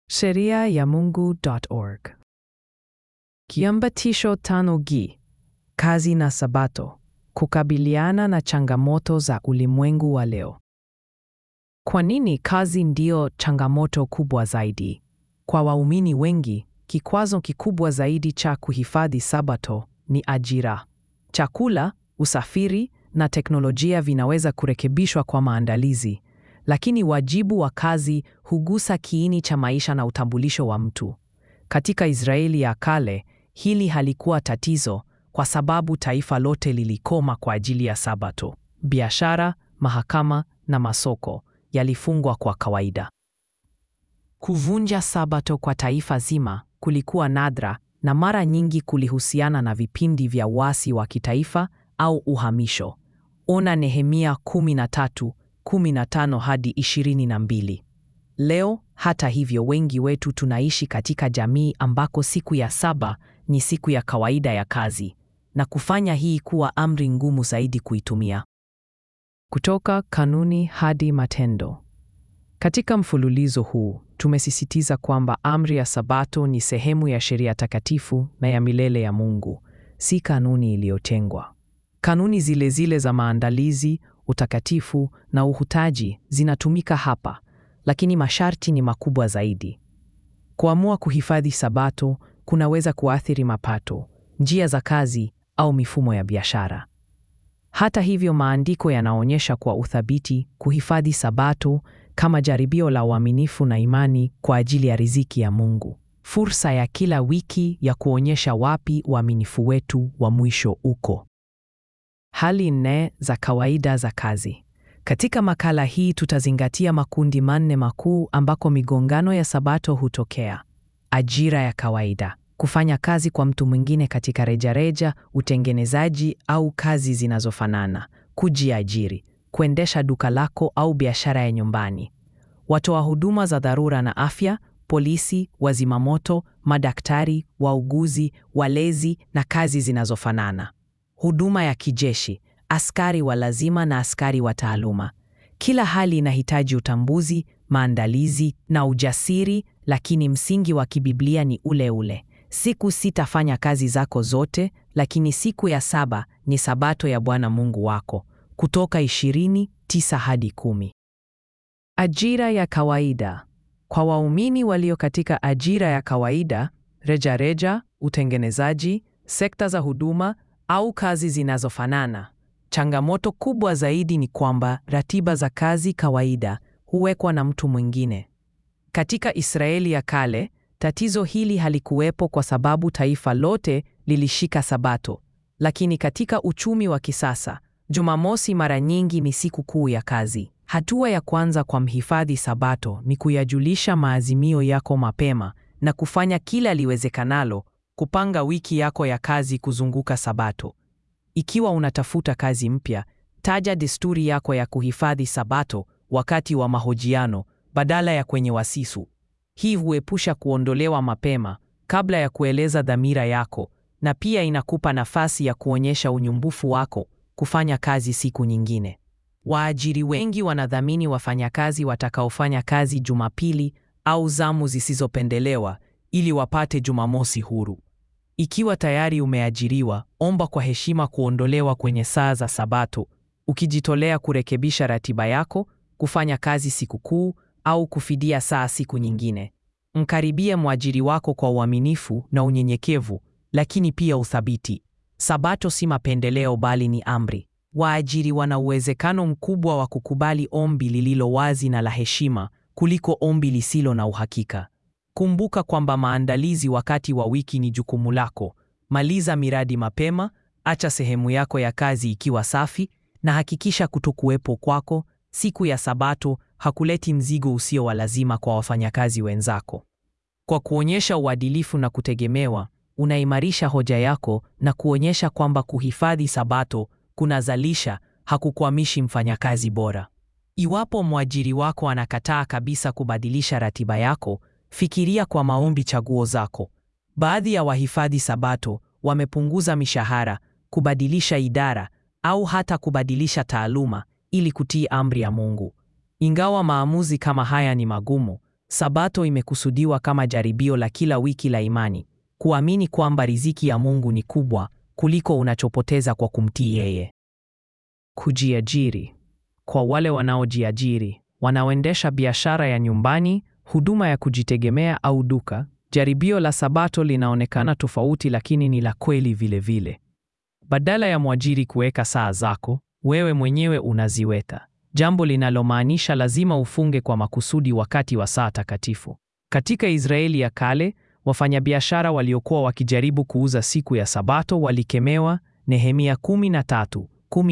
Sheria ya Mungu.org. Kiambatisho tano G. Kazi na Sabato. Kukabiliana na changamoto za ulimwengu wa leo. Kwa nini kazi ndiyo changamoto kubwa zaidi? Kwa waumini wengi, kikwazo kikubwa zaidi cha kuhifadhi Sabato ni ajira. Chakula, usafiri na teknolojia vinaweza kurekebishwa kwa maandalizi, lakini wajibu wa kazi hugusa kiini cha maisha na utambulisho wa mtu. Katika Israeli ya kale, hili halikuwa tatizo kwa sababu taifa lote lilikoma kwa ajili ya Sabato. Biashara, mahakama na masoko yalifungwa kwa kawaida. Kuvunja Sabato kwa taifa zima kulikuwa nadra na mara nyingi kulihusiana na vipindi vya uasi wa kitaifa au uhamisho. Ona Nehemia 13:15 hadi 22. Leo, hata hivyo, wengi wetu tunaishi katika jamii ambako siku ya saba ni siku ya kawaida ya kazi na kufanya hii kuwa amri ngumu zaidi kuitumia. Kutoka kanuni hadi matendo. Katika mfululizo huu tumesisitiza kwamba amri ya Sabato ni sehemu ya sheria takatifu na ya milele ya Mungu, si kanuni iliyotengwa. Kanuni zile zile za maandalizi, utakatifu na uhutaji zinatumika hapa, lakini masharti ni makubwa zaidi. Kuamua kuhifadhi Sabato kunaweza kuathiri mapato, njia za kazi au mifumo ya biashara. Hata hivyo, maandiko yanaonyesha kwa uthabiti kuhifadhi Sabato kama jaribio la uaminifu na imani kwa ajili ya riziki ya Mungu, fursa ya kila wiki ya kuonyesha wapi uaminifu wetu wa mwisho uko. Hali nne za kawaida za kazi. Katika makala hii tutazingatia makundi manne makuu ambako migongano ya Sabato hutokea: ajira ya kawaida, kufanya kazi kwa mtu mwingine katika rejareja, utengenezaji au kazi zinazofanana, kujiajiri, kuendesha duka lako au biashara ya nyumbani, watoa huduma za dharura na afya, polisi, wazimamoto, madaktari, wauguzi, walezi na kazi zinazofanana, huduma ya kijeshi, askari wa lazima na askari wa taaluma. Kila hali inahitaji utambuzi, maandalizi na ujasiri, lakini msingi wa kibiblia ni ule ule: siku sita fanya kazi zako zote, lakini siku ya saba ni Sabato ya Bwana Mungu wako. Kutoka 20:9 hadi 10. Ajira ya kawaida. Kwa waumini walio katika ajira ya kawaida, rejareja, utengenezaji, sekta za huduma au kazi zinazofanana, changamoto kubwa zaidi ni kwamba ratiba za kazi kawaida huwekwa na mtu mwingine. Katika Israeli ya kale, tatizo hili halikuwepo kwa sababu taifa lote lilishika Sabato, lakini katika uchumi wa kisasa Jumamosi mara nyingi ni siku kuu ya kazi. Hatua ya kwanza kwa mhifadhi Sabato ni kuyajulisha maazimio yako mapema na kufanya kila liwezekanalo kupanga wiki yako ya kazi kuzunguka Sabato. Ikiwa unatafuta kazi mpya, taja desturi yako ya kuhifadhi Sabato wakati wa mahojiano badala ya kwenye wasisu. Hii huepusha kuondolewa mapema kabla ya kueleza dhamira yako na pia inakupa nafasi ya kuonyesha unyumbufu wako kufanya kazi siku nyingine. Waajiri wengi wanadhamini wafanyakazi watakaofanya kazi Jumapili au zamu zisizopendelewa ili wapate Jumamosi huru. Ikiwa tayari umeajiriwa, omba kwa heshima kuondolewa kwenye saa za Sabato, ukijitolea kurekebisha ratiba yako, kufanya kazi sikukuu au kufidia saa siku nyingine. Mkaribie mwajiri wako kwa uaminifu na unyenyekevu, lakini pia uthabiti. Sabato si mapendeleo bali ni amri. Waajiri wana uwezekano mkubwa wa kukubali ombi lililo wazi na la heshima kuliko ombi lisilo na uhakika. Kumbuka kwamba maandalizi wakati wa wiki ni jukumu lako. Maliza miradi mapema, acha sehemu yako ya kazi ikiwa safi na hakikisha kutokuwepo kwako siku ya Sabato hakuleti mzigo usio wa lazima kwa wafanyakazi wenzako. Kwa kuonyesha uadilifu na kutegemewa, unaimarisha hoja yako na kuonyesha kwamba kuhifadhi Sabato kunazalisha, hakukwamishi mfanyakazi bora. Iwapo mwajiri wako anakataa kabisa kubadilisha ratiba yako, fikiria kwa maombi chaguo zako. Baadhi ya wahifadhi Sabato wamepunguza mishahara, kubadilisha idara au hata kubadilisha taaluma ili kutii amri ya Mungu. Ingawa maamuzi kama haya ni magumu, Sabato imekusudiwa kama jaribio la kila wiki la imani, kuamini kwamba riziki ya Mungu ni kubwa kuliko unachopoteza kwa kumtii yeye. Kujiajiri. Kwa wale wanaojiajiri, wanaoendesha biashara ya nyumbani, huduma ya kujitegemea au duka, jaribio la Sabato linaonekana tofauti lakini ni la kweli vile vile. Badala ya mwajiri kuweka saa zako, wewe mwenyewe unaziweka. Jambo linalomaanisha lazima ufunge kwa makusudi wakati wa saa takatifu. Katika Israeli ya kale, wafanyabiashara waliokuwa wakijaribu kuuza siku ya Sabato walikemewa. Nehemia 13,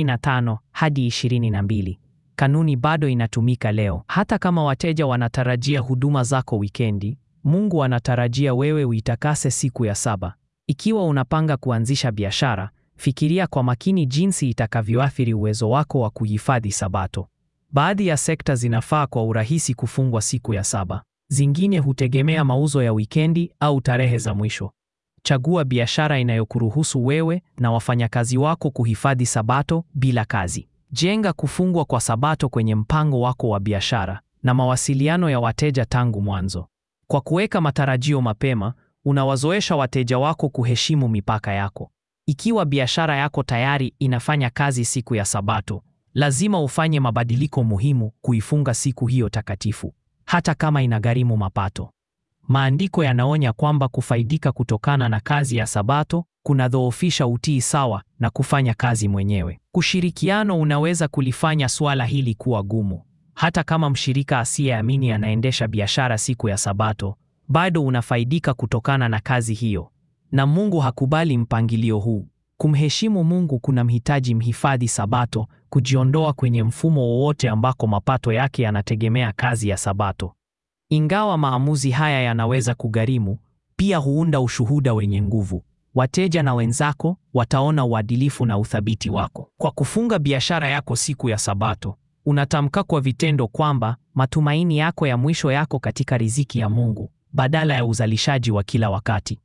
15 hadi 22. Kanuni bado inatumika leo. Hata kama wateja wanatarajia huduma zako wikendi, Mungu anatarajia wewe uitakase siku ya saba. Ikiwa unapanga kuanzisha biashara, fikiria kwa makini jinsi itakavyoathiri uwezo wako wa kuhifadhi Sabato. Baadhi ya sekta zinafaa kwa urahisi kufungwa siku ya saba. Zingine hutegemea mauzo ya wikendi au tarehe za mwisho. Chagua biashara inayokuruhusu wewe na wafanyakazi wako kuhifadhi Sabato bila kazi. Jenga kufungwa kwa Sabato kwenye mpango wako wa biashara na mawasiliano ya wateja tangu mwanzo. Kwa kuweka matarajio mapema, unawazoesha wateja wako kuheshimu mipaka yako. Ikiwa biashara yako tayari inafanya kazi siku ya Sabato, lazima ufanye mabadiliko muhimu kuifunga siku hiyo takatifu, hata kama inagharimu mapato. Maandiko yanaonya kwamba kufaidika kutokana na kazi ya Sabato kunadhoofisha utii sawa na kufanya kazi mwenyewe. Kushirikiano unaweza kulifanya suala hili kuwa gumu. Hata kama mshirika asiyeamini anaendesha biashara siku ya Sabato, bado unafaidika kutokana na kazi hiyo. Na Mungu hakubali mpangilio huu. Kumheshimu Mungu kunamhitaji mhifadhi Sabato kujiondoa kwenye mfumo wowote ambako mapato yake yanategemea kazi ya Sabato. Ingawa maamuzi haya yanaweza kugharimu, pia huunda ushuhuda wenye nguvu. Wateja na wenzako wataona uadilifu na uthabiti wako. Kwa kufunga biashara yako siku ya Sabato, unatamka kwa vitendo kwamba matumaini yako ya mwisho yako katika riziki ya Mungu badala ya uzalishaji wa kila wakati.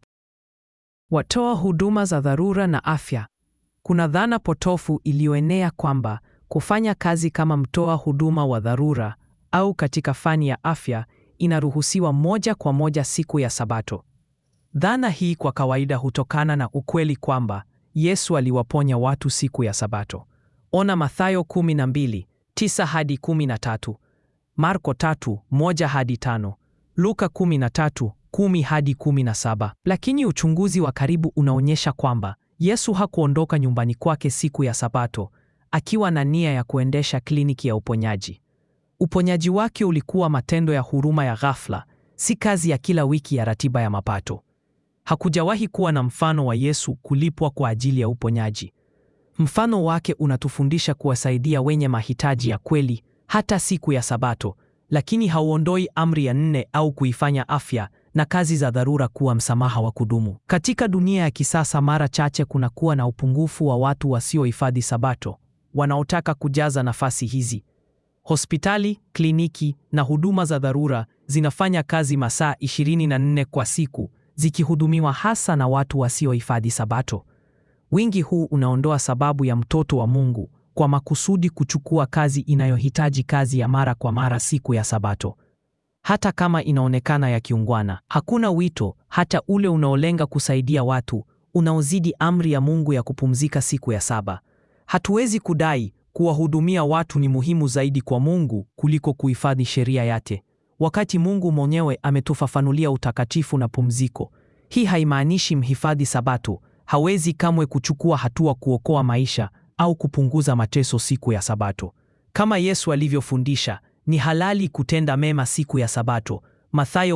Watoa huduma za dharura na afya. Kuna dhana potofu iliyoenea kwamba kufanya kazi kama mtoa huduma wa dharura au katika fani ya afya inaruhusiwa moja kwa moja siku ya Sabato. Dhana hii kwa kawaida hutokana na ukweli kwamba Yesu aliwaponya watu siku ya Sabato. Ona Mathayo 12, 9 hadi 13, Marko 3, 1 hadi 5, Luka 13, 10 hadi 17. Lakini uchunguzi wa karibu unaonyesha kwamba Yesu hakuondoka nyumbani kwake siku ya Sabato akiwa na nia ya kuendesha kliniki ya uponyaji. Uponyaji wake ulikuwa matendo ya huruma ya ghafla, si kazi ya kila wiki ya ratiba ya mapato. Hakujawahi kuwa na mfano wa Yesu kulipwa kwa ajili ya uponyaji. Mfano wake unatufundisha kuwasaidia wenye mahitaji ya kweli hata siku ya Sabato, lakini hauondoi amri ya nne au kuifanya afya na kazi za dharura kuwa msamaha wa kudumu. Katika dunia ya kisasa, mara chache kunakuwa na upungufu wa watu wasiohifadhi Sabato wanaotaka kujaza nafasi hizi. Hospitali, kliniki na huduma za dharura zinafanya kazi masaa 24 kwa siku zikihudumiwa hasa na watu wasiohifadhi Sabato. Wingi huu unaondoa sababu ya mtoto wa Mungu kwa makusudi kuchukua kazi inayohitaji kazi ya mara kwa mara siku ya Sabato. Hata kama inaonekana ya kiungwana, hakuna wito hata ule unaolenga kusaidia watu unaozidi amri ya Mungu ya kupumzika siku ya saba. Hatuwezi kudai kuwahudumia watu ni muhimu zaidi kwa Mungu kuliko kuhifadhi sheria yake, wakati Mungu mwenyewe ametufafanulia utakatifu na pumziko. Hii haimaanishi mhifadhi Sabato hawezi kamwe kuchukua hatua kuokoa maisha au kupunguza mateso siku ya Sabato. Kama Yesu alivyofundisha, ni halali kutenda mema siku ya Sabato, Mathayo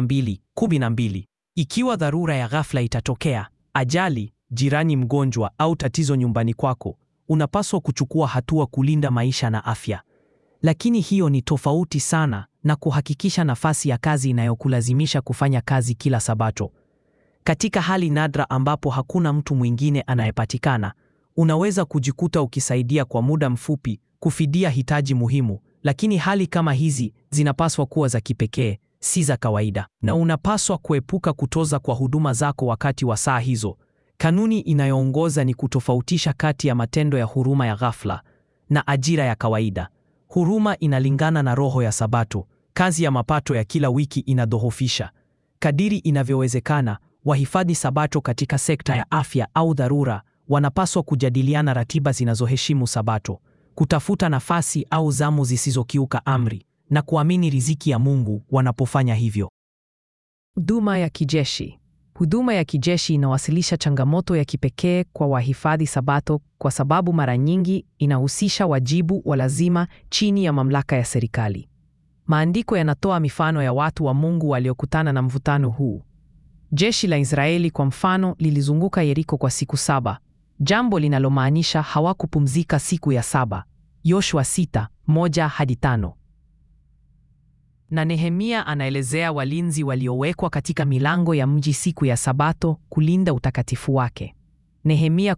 12:12. Ikiwa dharura ya ghafla itatokea, ajali, jirani mgonjwa au tatizo nyumbani kwako, unapaswa kuchukua hatua kulinda maisha na afya. Lakini hiyo ni tofauti sana na kuhakikisha nafasi ya kazi inayokulazimisha kufanya kazi kila Sabato. Katika hali nadra ambapo hakuna mtu mwingine anayepatikana, unaweza kujikuta ukisaidia kwa muda mfupi kufidia hitaji muhimu, lakini hali kama hizi zinapaswa kuwa za kipekee, si za kawaida, na unapaswa kuepuka kutoza kwa huduma zako wakati wa saa hizo. Kanuni inayoongoza ni kutofautisha kati ya matendo ya huruma ya ghafla na ajira ya kawaida. Huruma inalingana na roho ya Sabato, kazi ya mapato ya kila wiki inadhoofisha. Kadiri inavyowezekana, wahifadhi Sabato katika sekta ya afya au dharura wanapaswa kujadiliana ratiba zinazoheshimu Sabato, kutafuta nafasi au zamu zisizokiuka amri na kuamini riziki ya Mungu wanapofanya hivyo. Huduma ya kijeshi. Huduma ya kijeshi inawasilisha changamoto ya kipekee kwa wahifadhi Sabato kwa sababu mara nyingi inahusisha wajibu wa lazima chini ya mamlaka ya serikali. Maandiko yanatoa mifano ya watu wa Mungu waliokutana na mvutano huu. Jeshi la Israeli kwa mfano lilizunguka Yeriko kwa siku saba, jambo linalomaanisha hawakupumzika siku ya saba. Yoshua sita, moja hadi tano. Na Nehemia anaelezea walinzi waliowekwa katika milango ya mji siku ya Sabato kulinda utakatifu wake. Nehemia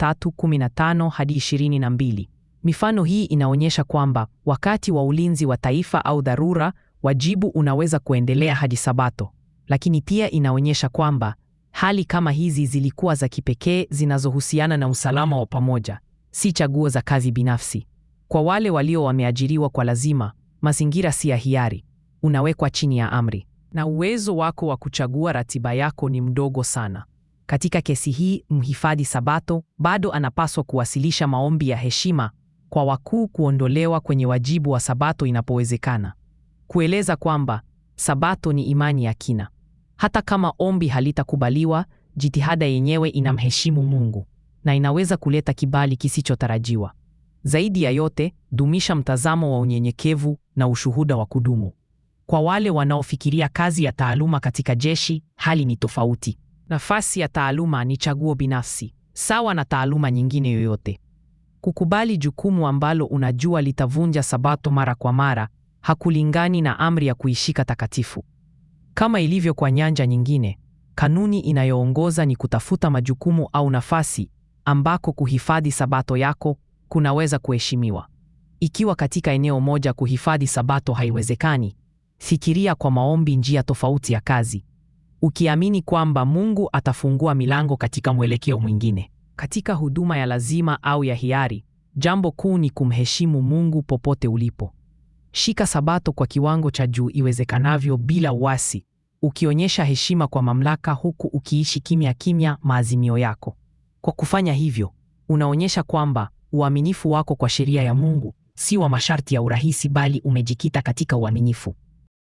13:15 hadi 22. Mifano hii inaonyesha kwamba wakati wa ulinzi wa taifa au dharura, wajibu unaweza kuendelea hadi Sabato, lakini pia inaonyesha kwamba hali kama hizi zilikuwa za kipekee zinazohusiana na usalama wa pamoja, si chaguo za kazi binafsi. Kwa wale walio wameajiriwa kwa lazima, mazingira si ya hiari, unawekwa chini ya amri, na uwezo wako wa kuchagua ratiba yako ni mdogo sana. Katika kesi hii, mhifadhi Sabato bado anapaswa kuwasilisha maombi ya heshima kwa wakuu kuondolewa kwenye wajibu wa Sabato inapowezekana, kueleza kwamba Sabato ni imani ya kina. Hata kama ombi halitakubaliwa, jitihada yenyewe inamheshimu Mungu na inaweza kuleta kibali kisichotarajiwa. Zaidi ya yote, dumisha mtazamo wa unyenyekevu na ushuhuda wa kudumu. Kwa wale wanaofikiria kazi ya taaluma katika jeshi, hali ni tofauti. Nafasi ya taaluma ni chaguo binafsi, sawa na taaluma nyingine yoyote. Kukubali jukumu ambalo unajua litavunja Sabato mara kwa mara hakulingani na amri ya kuishika takatifu. Kama ilivyo kwa nyanja nyingine, kanuni inayoongoza ni kutafuta majukumu au nafasi ambako kuhifadhi Sabato yako kunaweza kuheshimiwa. Ikiwa katika eneo moja kuhifadhi Sabato haiwezekani, fikiria kwa maombi njia tofauti ya kazi, ukiamini kwamba Mungu atafungua milango katika mwelekeo mwingine. Katika huduma ya lazima au ya hiari, jambo kuu ni kumheshimu Mungu popote ulipo. Shika Sabato kwa kiwango cha juu iwezekanavyo bila uasi, ukionyesha heshima kwa mamlaka huku ukiishi kimya kimya maazimio yako. Kwa kufanya hivyo, unaonyesha kwamba uaminifu wako kwa sheria ya Mungu si wa masharti ya urahisi bali umejikita katika uaminifu.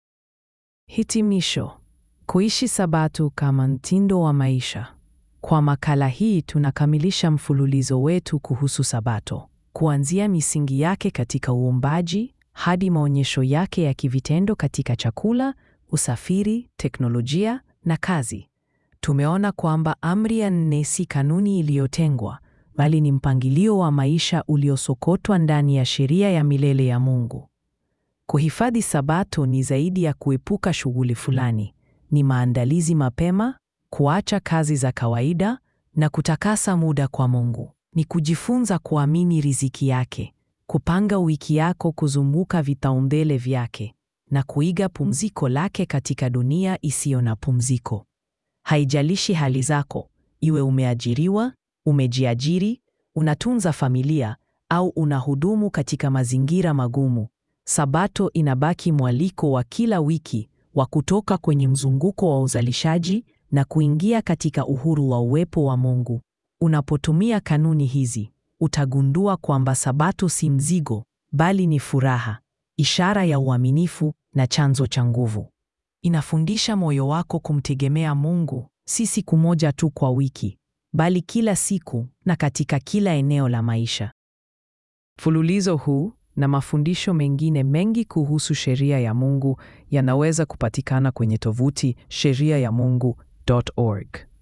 Hitimisho: kuishi Sabato kama mtindo wa maisha. Kwa makala hii tunakamilisha mfululizo wetu kuhusu Sabato, kuanzia misingi yake katika uumbaji hadi maonyesho yake ya kivitendo katika chakula, usafiri, teknolojia na kazi. Tumeona kwamba amri ya nne si kanuni iliyotengwa, bali ni mpangilio wa maisha uliosokotwa ndani ya sheria ya milele ya Mungu. Kuhifadhi Sabato ni zaidi ya kuepuka shughuli fulani, ni maandalizi mapema, kuacha kazi za kawaida na kutakasa muda kwa Mungu. Ni kujifunza kuamini riziki yake, kupanga wiki yako kuzunguka vipaumbele vyake na kuiga pumziko lake katika dunia isiyo na pumziko. Haijalishi hali zako, iwe umeajiriwa, umejiajiri, unatunza familia au unahudumu katika mazingira magumu, Sabato inabaki mwaliko wa kila wiki wa kutoka kwenye mzunguko wa uzalishaji na kuingia katika uhuru wa uwepo wa Mungu. Unapotumia kanuni hizi, utagundua kwamba Sabato si mzigo, bali ni furaha, ishara ya uaminifu na chanzo cha nguvu. Inafundisha moyo wako kumtegemea Mungu, si siku moja tu kwa wiki, bali kila siku na katika kila eneo la maisha. Mfululizo huu na mafundisho mengine mengi kuhusu sheria ya Mungu yanaweza kupatikana kwenye tovuti sheria ya Mungu.org.